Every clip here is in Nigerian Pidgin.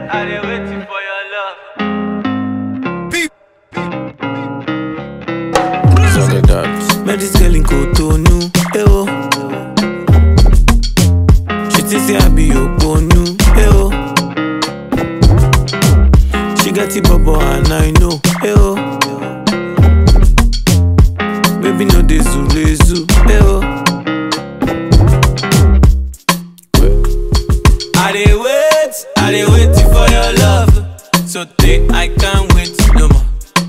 I dey waiting for your love. Suck it that. Met this girl in Cotonou, eh oh. She think say I be Oponu, eh oh. She get it bubble and I know, eh oh. Baby no dey zule zu, eh oh. I dey wait, I dey waiting for your love. So day I can't wait no more.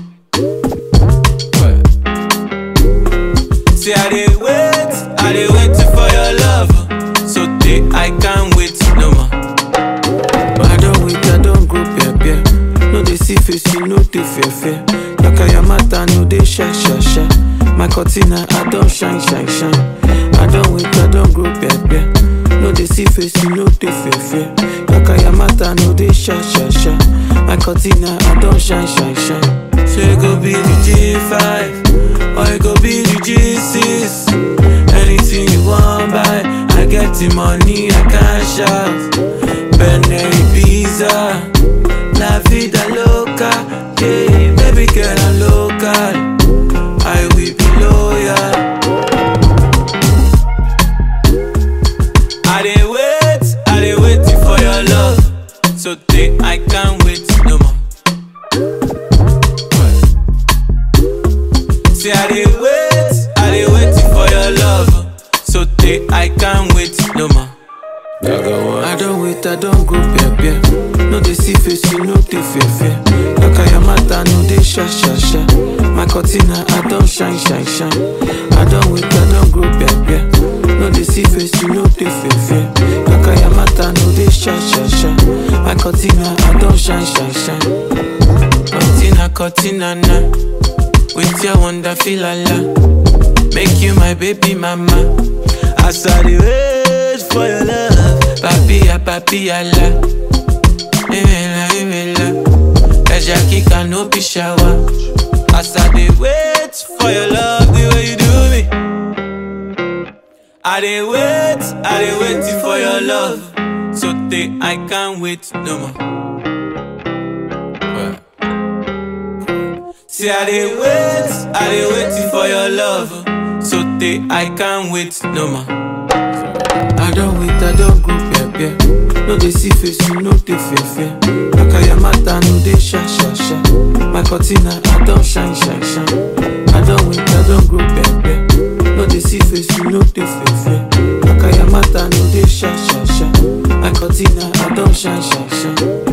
Say I dey wait, I dey waiting for your love. So day I can't wait no more. But I don't wait, I don't go peer peer. No dey see face, you no dey fear fear. Yaka yamata no dey shy shy shy. My cortina I don't shine shine shine. I don't wait, I don't go peer peer. No dey see face, you no dey fear fear. Yaka yamata no dey shy shy shy. My cortina I don't shine shine shine. Say go be the G5 or it go be the G6. Anything you want buy, I get the money, I can shout. Benelli pizza, la vida loca, yeah, baby girl I'm local. I will be loyal. I dey wait, I dey waiting for your love. So day I can't wait no more. Say I dey wait, I dey waiting for your love. So day I can't wait no more. Gaga one. I don't wait, I don't go peer peer. No dey see face, you no dey fear fear. Yaka yamata no dey sha sha sha. My cortina I don't shine shine shine. I don't wait, I don't go peer peer. No dey see face, you no dey fear fear. Yaka yamata no dey sha sha sha. My cortina I don't shine shine shine. Cortina cortina na. With your wonder feel la Make you my baby mama. As I dey wait for your love. Papilla, papilla la. Imela, imela. Kaja kika no be shower. As I dey wait for your love, the way you do me. I dey wait, I dey waiting for your love. So day I can't wait no more. See, I dey wait, I dey waiting for your love. So day I can't wait no more. I don't wait, I don't go peer peer. No dey see face, you no dey fear fear. Yaka yamata no dey sha sha sha. My cortina I don't shine shine shine. I don't wait, I don't go peer peer. No dey see face, you no dey fear fear. Yaka yamata no dey sha sha sha. My cortina I don't shine shine shine.